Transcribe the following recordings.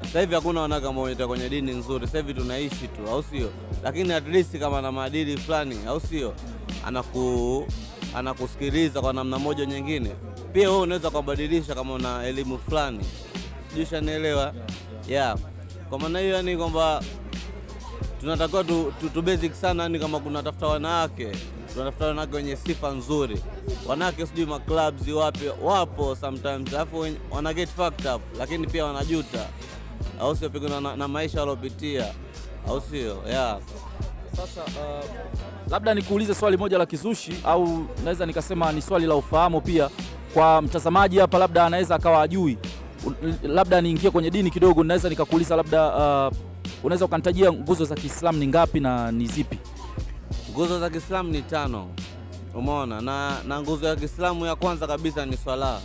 Sasa hivi hakuna wanawake ambao wanaita kwenye dini nzuri. Sasa hivi tunaishi tu, au sio? Lakini at least kama na maadili fulani, au sio, anaku anakusikiliza kwa namna moja nyingine. Pia wewe unaweza kubadilisha kama una elimu fulani, sijui shanielewa yeah. Kwa maana hiyo, yani kwamba tunatakiwa tu, tu, tu basic sana, yani kama kunatafuta wanawake tunatafuta wanawake wenye sifa nzuri. Wanawake sijui maclubs wapi wapo sometimes, alafu wen- wana get fucked up, lakini pia wanajuta, au sio, pigana na, na maisha waliopitia, au sio? Yeah. Sasa uh, labda nikuulize swali moja la kizushi au naweza nikasema ni swali la ufahamu pia kwa mtazamaji hapa, labda anaweza akawa ajui, labda niingie kwenye dini kidogo, naweza nikakuuliza labda, uh, unaweza ukanitajia nguzo za Kiislamu ni ngapi na ni zipi? Nguzo za Kiislamu ni tano, umeona, na, na nguzo ya Kiislamu ya kwanza kabisa ni swala.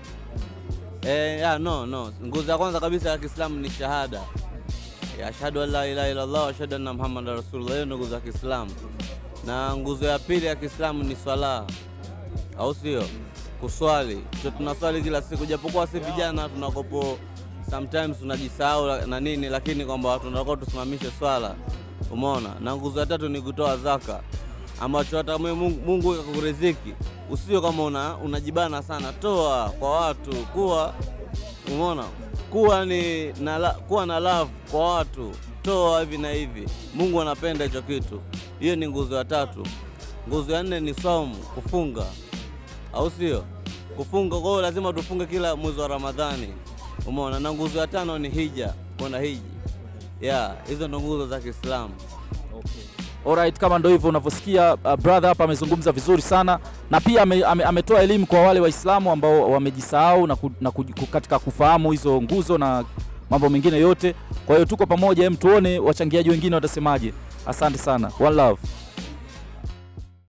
Eh, ya, no, no. Nguzo ya kwanza kabisa ya Kiislamu ni shahada ya ashhadu an la ilaha illallah wa ashhadu anna muhammadan rasulullah. Hiyo ni nguzo ya Kiislamu, na nguzo ya pili ya Kiislamu ni swala, au sio? Kuswali cho tunaswali kila siku, japokuwa si vijana tunakopo sometimes tunajisahau na nini, lakini kwamba tunatakiwa tusimamishe swala, umeona. Na nguzo ya tatu ni kutoa zaka, ambacho hata kama Mungu, Mungu akakuriziki usio kama una, unajibana sana, toa kwa watu, kuwa umeona, kuwa ni na, la- kuwa na love kwa watu, toa hivi na hivi. Mungu anapenda hicho kitu. Hiyo ni nguzo ya tatu. Nguzo ya nne ni saumu, kufunga au sio? Kufunga. Kwa hiyo lazima tufunge kila mwezi wa Ramadhani, umeona. Na nguzo ya tano ni hija, kwenda hiji. Yeah, hizo ndo nguzo za Kiislamu. Alright, kama ndo hivyo unavyosikia, uh, brother hapa amezungumza vizuri sana na pia ame, ame, ametoa elimu kwa wale Waislamu ambao wamejisahau na, ku, na ku, ku- katika kufahamu hizo nguzo na mambo mengine yote. Kwa hiyo tuko pamoja, hem, tuone wachangiaji wengine watasemaje. Asante sana, one love.